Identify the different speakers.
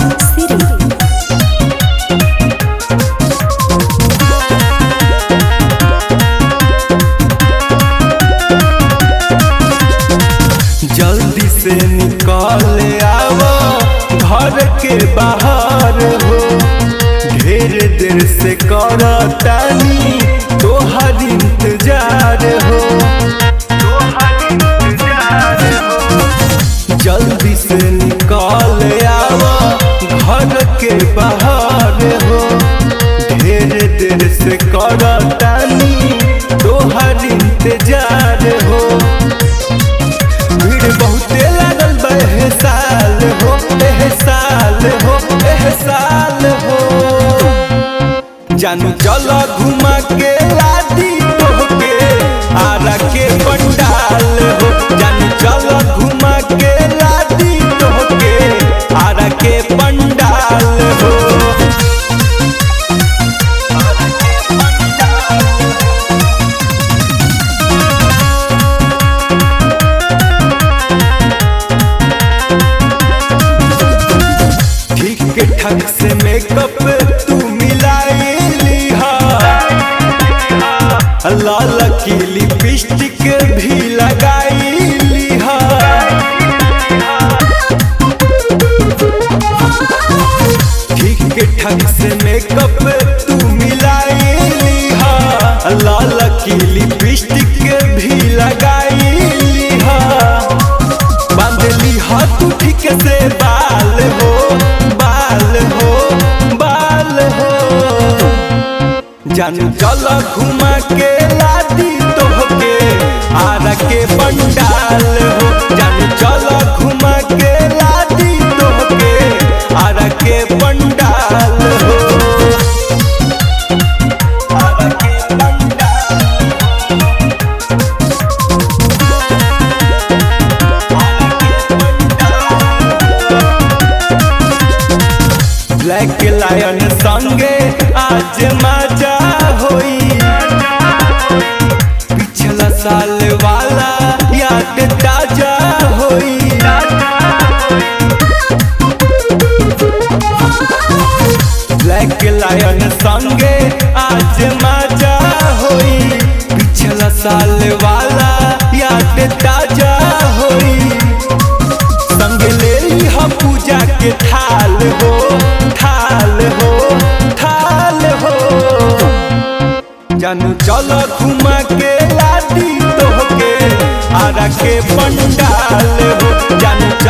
Speaker 1: City.
Speaker 2: जल्दी से निकल आव घर के बाहर हो ढेर देर से करतानी तोहर इंतजार हो जल्दी से निकल आव घर के बाहर हो ढेर देर से करतानी तोहर इंतजार हो भीड़ बहुते लागल बा एह साल हो एह साल हो एह साल हो जानू चलो घुमा के लादी तोहके आरा के पंडाल हो जानू चलो घुमा के लादी तोहके आरा के पंडाल हो ठीक ठाक से मेकअप तू मिलाइली हा लाल की लिपस्टिक भी लगाइली हा ठीक ठाक से मेकअप तू मिलाइली हा लाल की लिपस्टिक भी लगाइली हा बांधली हा तू ठीक से बाल हो बाल हो बाल हो जानू चल घुमा के लादी तोहके आरा के पंडाल हो जानू चल घुमा के लादी तोहके आरा के पंडाल हो आरा के पंडाल ब्लैक लायन संगे आज मजा होई पिछला साल वाला याद ताजा होई ब्लैक लायन संगे आज मजा होई पिछला साल वाला याद ताजा होई संग ले लिहा पूजा के थाल हो थाल हो थाल हो जानू चलो घुमा के लादी तोहके आरा के पंडाल हो जानू